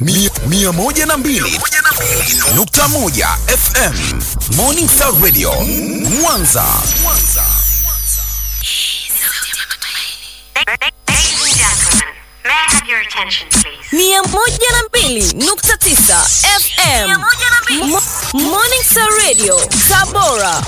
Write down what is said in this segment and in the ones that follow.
Mi- mia moja na mbili nukta moja FM Morning Star Radio Mwanza. Ladies and gentlemen, may I have your attention, please? mia moja na mbili nukta tisa FM Mo- Morning Star Radio Tabora.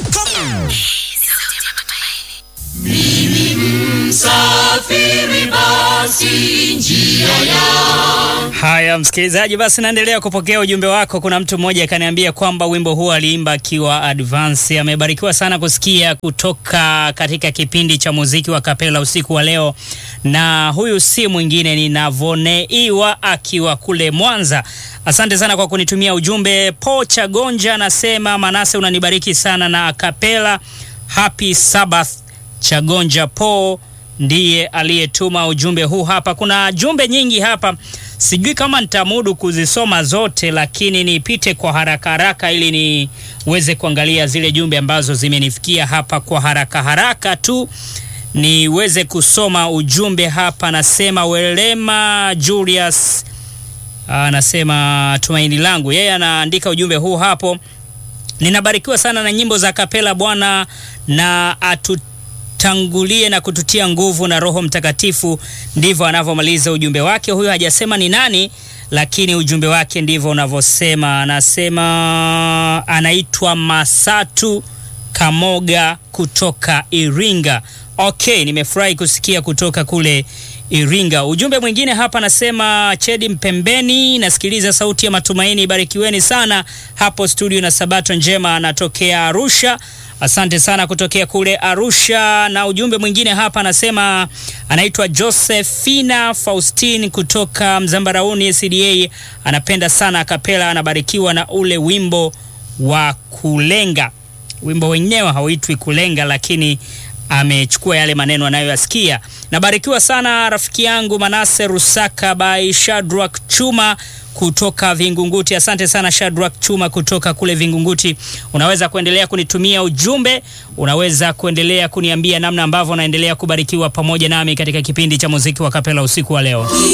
Haya, msikilizaji, basi naendelea kupokea ujumbe wako. Kuna mtu mmoja akaniambia kwamba wimbo huu aliimba akiwa advance. Amebarikiwa sana kusikia kutoka katika kipindi cha muziki wa kapela usiku wa leo, na huyu si mwingine ni Navoneiwa akiwa kule Mwanza. Asante sana kwa kunitumia ujumbe. Po Chagonja anasema Manase, unanibariki sana na akapela. Happy Sabbath Chagonja Po ndiye aliyetuma ujumbe huu hapa. Kuna jumbe nyingi hapa, sijui kama nitamudu kuzisoma zote, lakini nipite kwa haraka haraka ili niweze kuangalia zile jumbe ambazo zimenifikia hapa kwa haraka haraka tu niweze kusoma ujumbe hapa. Nasema Welema Julius anasema tumaini langu, yeye anaandika ujumbe huu hapo ninabarikiwa sana na nyimbo za kapela Bwana na atutangulie na kututia nguvu na Roho Mtakatifu. Ndivyo anavyomaliza ujumbe wake. Huyo hajasema ni nani, lakini ujumbe wake ndivyo unavyosema. Anasema anaitwa Masatu Kamoga kutoka Iringa. Okay, nimefurahi kusikia kutoka kule Iringa. Ujumbe mwingine hapa nasema Chedi Mpembeni, nasikiliza sauti ya matumaini, barikiweni sana hapo studio na sabato njema, anatokea Arusha. Asante sana kutokea kule Arusha. Na ujumbe mwingine hapa anasema anaitwa Josephina Faustin kutoka Mzambarauni SDA, anapenda sana akapela, anabarikiwa na ule wimbo wa kulenga. Wimbo wenyewe hauitwi kulenga, lakini amechukua yale maneno anayoyasikia. Nabarikiwa sana rafiki yangu Manase Rusaka by Shadrack Chuma kutoka Vingunguti. Asante sana Shadrack Chuma kutoka kule Vingunguti. Unaweza kuendelea kunitumia ujumbe, unaweza kuendelea kuniambia namna ambavyo unaendelea kubarikiwa pamoja nami katika kipindi cha muziki wa kapela usiku wa leo.